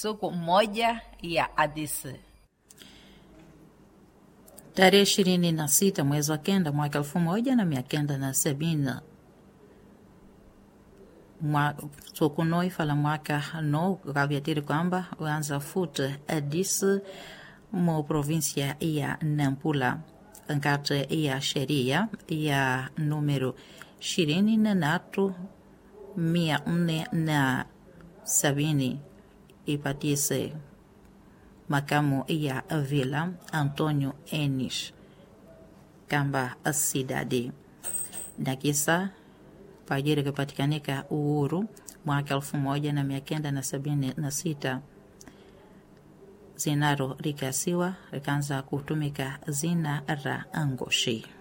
siku moja ya Adisi. Tarehe ishirini na sita mwezi wa kenda mwaka elfu moja na mia kenda na sabini sokunoi fala mwaka no kavyatiri kwamba uanza futa Adisi mo provinsia ya Nampula nkati ya sheria ya numero ishirini na tatu mia nne na sabini ipatise makamu ya vila Antonio Enis kamba asidadi na kisa pajiri kupatikanika uhuru mwaka elfu moja na mia kenda na sabini na sita zinaro rikasiwa rikaanza kutumika zina ra angoshi